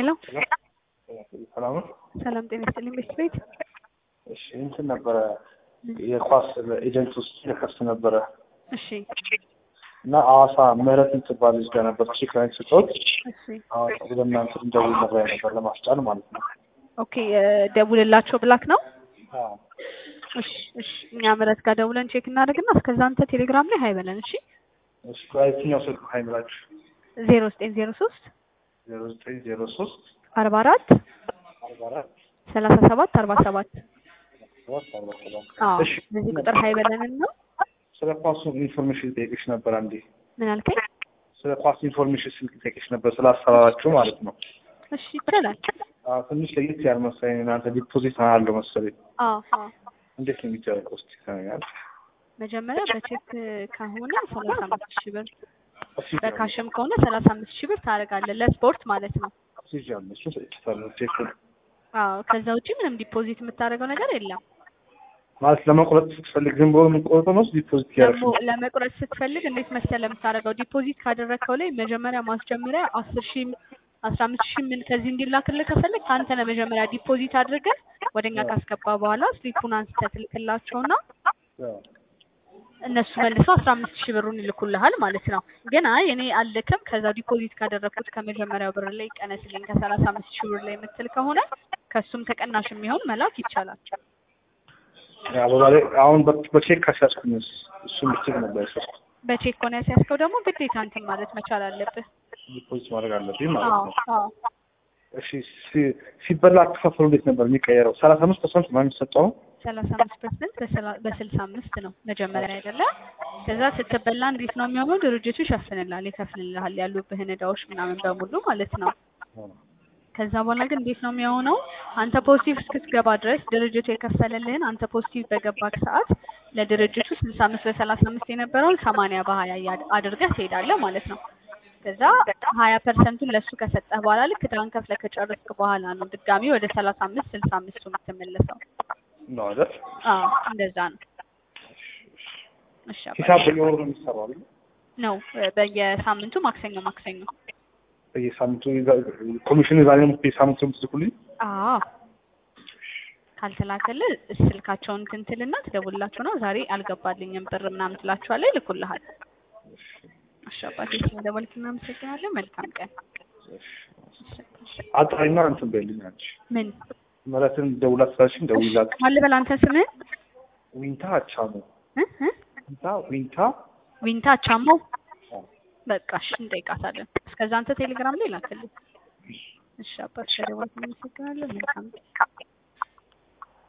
ሄሎ ሰላም ነው። ሰላም ጤና ይስጥልኝ። ቤት ቤት እሺ እንትን ነበረ የኳስ ኤጀንት ውስጥ የከፍት ነበረ እሺ እና ሐዋሳ ምህረት የምትባል ልጅ ጋር ነበር ቼክ ላይ ስጦት እሺ ሐዋሳ ወደ እናንተ እንደውል ነበር ነበር ለማስጫን ማለት ነው። ኦኬ ደውልላቸው ብላክ ነው። አዎ እሺ እሺ እኛ ምህረት ጋር ደውለን ቼክ እናደርግና እስከዛ አንተ ቴሌግራም ላይ ሀይ በለን። እሺ እሺ የትኛው ስልክ ሀይ ብላችሁ ዜሮ ዘጠኝ ዜሮ ሶስት ዜሮ ዘጠኝ ዜሮ ሶስት አርባ አራት አርባ አራት ሰላሳ ሰባት አርባ ሰባት ሰባት አርባ ሰባት አዎ እሺ በዚህ ቁጥር ሀይ በለንን ነው። ስለ ኳሱ ኢንፎርሜሽን ጠይቅሽ ነበር አንዴ ምን አልከኝ? ስለ ኳስ ኢንፎርሜሽን ስልክ ጠይቅሽ ነበር ስለ አሰራራችሁ ማለት ነው። እሺ ይቻላል። አዎ ትንሽ ለየት ያለ መሰለኝ እናንተ ዲፖዚት አለው መሰለኝ አዎ አዎ እንዴት ነው የሚደረገው? እስኪ ተነጋገር። መጀመሪያ በቼክ ከሆነ ሰላሳ አምስት ሺህ ብር እስኪ በካሽም ከሆነ ሰላሳ አምስት ሺህ ብር ታደርጋለህ ለስፖርት ማለት ነው። ሲጀምር እሱ ሰጥቻለሁ ቼኩን አዎ ከዛ ውጪ ምንም ዲፖዚት የምታደርገው ነገር የለም። ማለት ለመቁረጥ ስትፈልግ ዝም ብሎ የምንቆርጠው ነው ዲፖዚት ያደርግ ደግሞ ለመቁረጥ ስትፈልግ እንዴት መሰለህ የምታደርገው ዲፖዚት ካደረግከው ላይ መጀመሪያ ማስጀመሪያ አስር ሺህ አስራ አምስት ሺህ ምን ከዚህ እንዲላክልህ ከፈለግ ከአንተ ነው መጀመሪያ ዲፖዚት አድርገህ ወደኛ ካስገባ በኋላ ስሊፑን አንስተህ ትልክላቸውና እነሱ መልሰው አስራ አምስት ሺህ ብሩን ይልኩልሃል ማለት ነው። ግን አይ እኔ አልልክም ከዛ ዲፖዚት ካደረግኩት ከመጀመሪያው ብር ላይ ቀነስልኝ ከሰላሳ አምስት ሺህ ብር ላይ የምትል ከሆነ ከሱም ተቀናሽ የሚሆን መላክ ይቻላል። አበባላይ አሁን በ- በቼክ ካሻስኩኝ እሱን ብችል ነበር ያሻስኩት በቼክ ከሆነ ያስያዝከው ደግሞ ግዴታ እንትን ማለት መቻል አለብህ። ዲፖዚት ማድረግ አለብኝ ማለት አዎ ነው። አዎ እሺ ሲ- ሲበላ አከፋፈሉ እንዴት ነበር የሚቀየረው? ሰላሳ አምስት ፐርሰንት ነው የሚሰጠው ሰላሳ አምስት ፐርሰንት በስልሳ አምስት ነው መጀመሪያ አይደለ? ከዛ ስትበላ እንዴት ነው የሚሆነው? ድርጅቱ ይሸፍንልሃል፣ ይከፍልልሃል ያሉብህን እዳዎች ምናምን በሙሉ ማለት ነው። ከዛ በኋላ ግን እንዴት ነው የሚሆነው? አንተ ፖዚቲቭ እስክትገባ ድረስ ድርጅቱ የከፈለልህን አንተ ፖዚቲቭ በገባክ ሰዓት ለድርጅቱ ስልሳ አምስት በሰላሳ አምስት የነበረውን ሰማንያ በሀያ እያድ- አድርገህ ትሄዳለህ ማለት ነው። ከዛ ሀያ ፐርሰንቱን ለእሱ ከሰጠህ በኋላ ልክ ዕዳህን ከፍለህ ከጨረስክ በኋላ ነው ድጋሚ ወደ ሰላሳ አምስት ስልሳ አምስቱ የምትመለሰው። ነው አይደል? አዎ እንደዛ ነው። እሺ አባዬ። ሂሳብ በየወሩ ነው የሚሰራው አይደል? ነው በየሳምንቱ ማክሰኞ ማክሰኞ። በየሳምንቱ ኮሚሽን ዛሬ ነው በየሳምንቱ የምትልኩልኝ? አዎ ካልተላከልህ ስልካቸውን ትንትልና ትደውልላቸው ነው ዛሬ አልገባልኝም ብር ምናምን ትላቸዋለህ፣ ይልኩልሃል። እሺ አባቴ ስለደወልክ እናመሰግናለን። መልካም ቀን። አጣሪና እንትን በይልኝ አንቺ ምን ምሕረትን ደውላ ስላልሽኝ ደውይላት። ማን ልበል አንተ ስምህን? ዊንታ አቻሙ እ እ ዊንታ ዊንታ ዊንታ አቻሞ። በቃ እሺ እንጠይቃታለን። እስከዛ አንተ ቴሌግራም ላይ ላክልኝ። እሺ አባት ስለደወልክ እናመሰግናለን። መልካም ቀን።